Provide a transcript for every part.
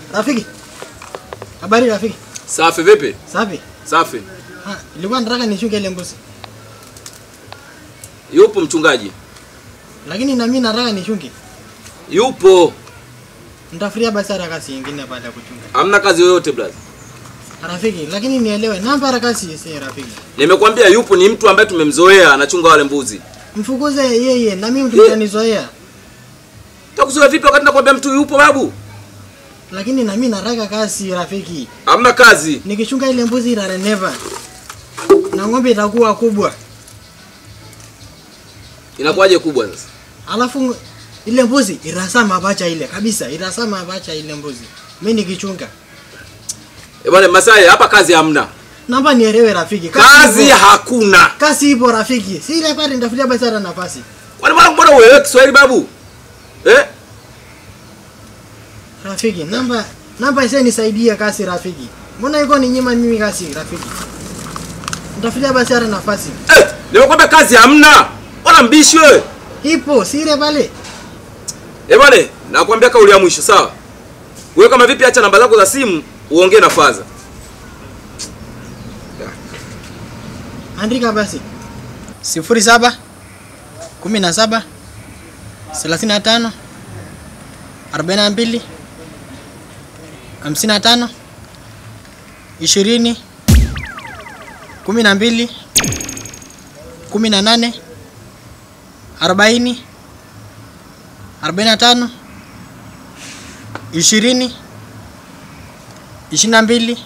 Rafiki. Habari rafiki. Safi vipi? Safi. Safi. Ah, nilikuwa nataka nishuke ile mbuzi. Yupo mchungaji? Lakini na mimi nataka nishuke. Yupo. Nitafuria basi hata kazi nyingine baada ya kuchunga. Hamna kazi yoyote blaza. Rafiki, lakini nielewe namba ya kazi si rafiki. Nimekwambia yupo, ni mtu ambaye tumemzoea anachunga wale mbuzi. Mfukuze yeye na mimi tutanizoea. Takuzoea vipi wakati nakwambia mtu yupo babu? Lakini na mimi nataka kazi rafiki. Hamna kazi. Nikichunga ile mbuzi itarenepa. Na ng'ombe itakuwa kubwa. Inakuwaje kubwa sasa? Alafu ile mbuzi irasa mapacha ile kabisa, irasa mapacha ile mbuzi. Mimi nikichunga. Eh bwana Masai, hapa kazi hamna. Naomba nielewe rafiki. Kazi ipo. hakuna. Kazi ipo rafiki. Si ile pale nitafutia basi hata nafasi. Kwani bwana mbona uelewe Kiswahili babu? Eh? Rafiki, namba namba isa nisaidie kazi rafiki. Mbona iko ni nyima mimi kazi rafiki? Nitafutia basi hata nafasi. Eh, nimekwambia kazi hamna. Bwana mbishi wewe. Ipo, si ile pale. Eh bwana, nakwambia kauli ya mwisho sawa? Wewe kama vipi acha namba zako za simu uongee na Faza. Andika basi. Sifuri saba kumi na saba thelathini na tano arobaini na mbili hamsini na tano ishirini kumi na mbili kumi na nane arobaini arobaini na tano ishirini ishirini na mbili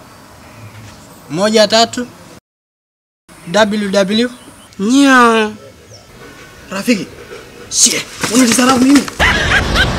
moja tatu ww Nya. rafiki shie unajisarau mimi